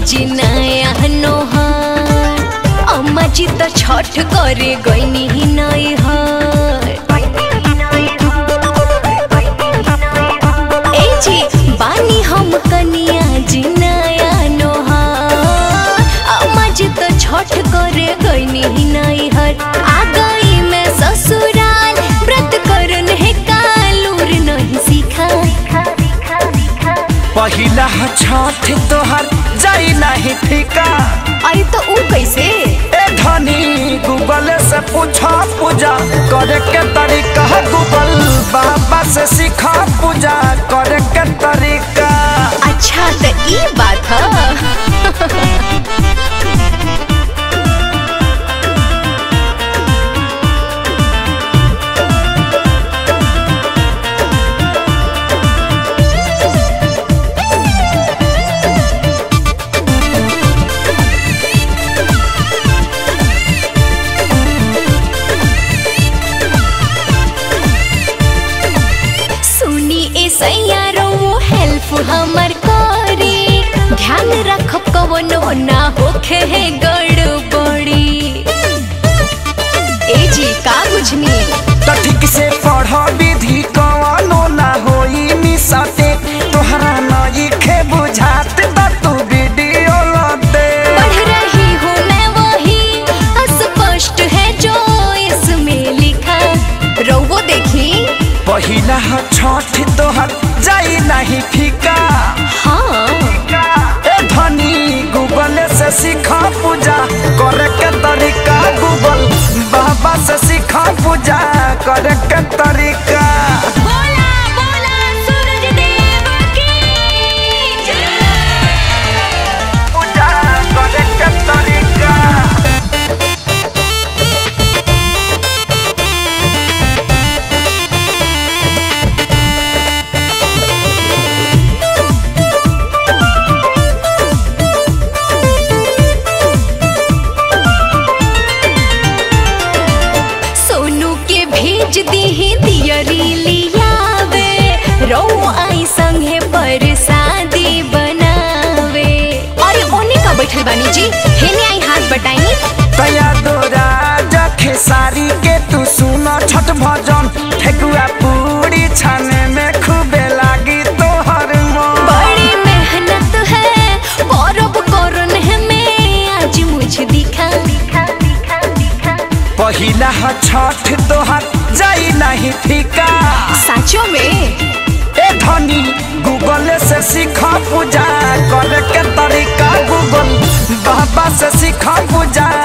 आज नया नोहर अम्मा जी तो छठ करे गईनी ही नहीं हर ए जी बानी हम कनिया जी नया नोहर अम्मा जी तो छठ करे गईनी ही नहीं हर आ गई मैं ससुराल व्रत करन है कालूर नहीं सीखा पहिला छठ तोहर जाई नहीं फीका अरे तो ऊ कैसे ए धनी गूगल से पूछा पूजा करे के तरीका गूगल बाबा से सीखा पूजा करे के तरीका अच्छा तो ई बात है सुनी ए सैयारो हेल्प हमर करे ध्यान रखब कवनो ना होखे है गड़बड़ी ए जी का बुझनी तो ठीक से पढ़ विधि कवनो ना होई मिसते तोहरा नई खे बुझात बा तू वीडियो लते पढ़ रही हूँ मैं वही अस्पष्ट है जो इसमें लिखा रोवो देखी पहिला छठ तोहर जाई नहीं फीका हाँ ए धनी गूगल से सीखा पूजा करे के तरीका गूगल बाबा से सीखा पूजा करे के तरीका बोला बोला सूरज देव की पूजा करे के तरीका सोनू के भेज दी दियरी लियावे रो आई संगे पर शादी बनावे अरे ओने का बैठल बानी जी हेने आई हाथ बटाई तया तोरा जखे सारी के तू सुनो छठ भजन ठेकुआ पूरी छाने में खूबे लागी तोहर मन बड़ी मेहनत है गौरव करन है मैं आज मुझे दिखा दिखा दिखा दिखा पहिला छठ तोहर जाई नहीं फीका साचो में ए धनी गूगल से सीखा पूजा करे के तरीका गूगल बाबा से सीखा पूजा